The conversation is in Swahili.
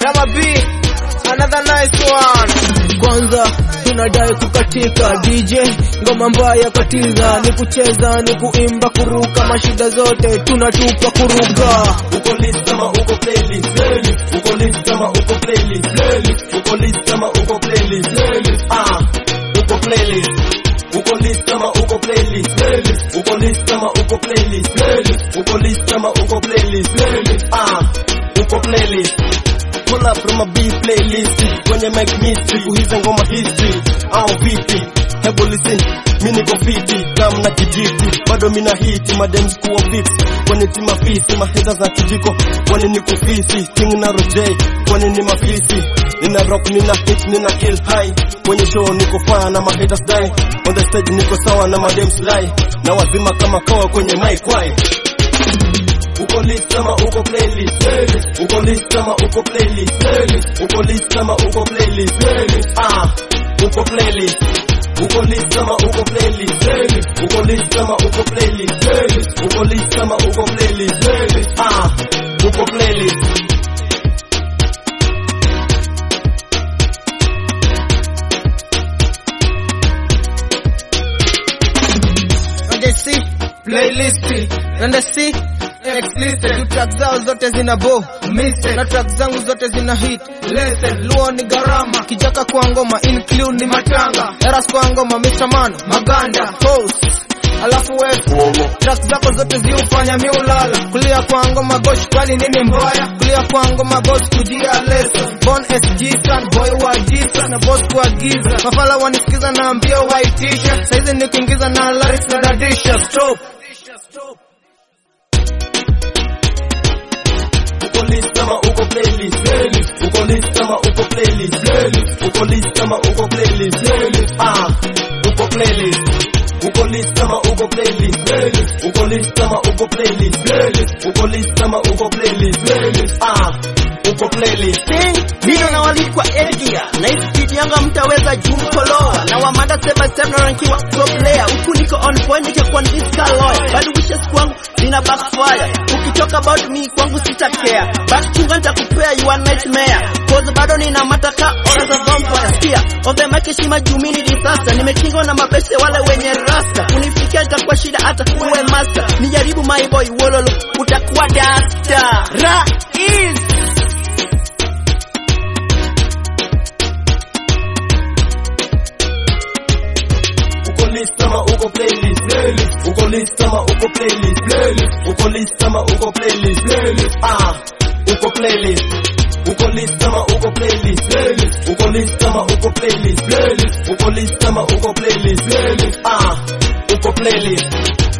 Rama B, another nice one. kwanza tunadai kukatika DJ ngoma mbaya katiza ni kucheza ni kuimba kuruka mashida zote tunatupa kuruka uko list kama uko playlist playlist uko list kama uko playlist playlist uko list kama uko playlist playlist ah uko playlist uko list kama uko playlist playlist uko list kama uko playlist playlist uko list kama uko playlist playlist ah uko playlist Pull up from a B playlist kwenye mic mystery kuhiza ngoma history au vipi hebu listen mi niko fiti kam na kijiti bado mina hiti madem kuwa fiti kwani ti mafisi maheta za kijiko kwani ni kufisi king na roj kwani ni mafisi nina rock nina hit nina kill high kwenye show niko faa na mahaters die on the stage niko sawa na madem slide na wazima kama kawa kwenye mic why uko list kama uko playlist playlist uko list kama uko playlist playlist uko list kama uko playlist playlist ah uko playlist uko list kama uko playlist playlist uko list kama uko playlist playlist uko list kama uko playlist playlist ah uko playlist Nende C, playlist. Nende C, X listed. Tu track zao zote zina bo Missed. na track zangu zote zina hit Listen, luo ni gharama kijaka kwa ngoma include ni matanga eras kwa ngoma Mr. Man maganda host alafu wewe track zako zote ziufanya miulala kulia kwa ngoma gosh kwani nini mbaya kulia kwa ngoma boss kujia leso bon sg san boy wa jisa na boss kwa giza mafala wanisikiza na ambia waitisha saizi nikiingiza na lyrics na dadisha stop uko list kama uko playlist playlist uko list kama uko playlist playlist uko list kama uko playlist playlist ah uko playlist uko list kama uko playlist playlist uko list kama uko playlist playlist uko list kama uko playlist playlist ah uko playlist Mino na walikwa Edgia na hii speed yanga mtaweza juu mkoloa na wamanda sema sema na rankiwa top player huku niko on point nikikuwa niska lawyer bado wishes kwangu zina backfire ukitoka about me kwangu sita care back chunga nitakupea you are nightmare cause bado nina mataka ora za vampire pia of the mic heshima juu mimi ni disaster nimekingwa na mabeste wale wenye rasta kunifikia itakuwa shida hata uwe master nijaribu my boy wololo utakuwa dasta ra is uko list kama uko playlist playlist uko list kama uko playlist playlist uko list kama uko playlist playlist ah uko playlist uko list kama uko playlist playlist uko list kama uko playlist playlist uko list kama uko playlist playlist ah uko playlist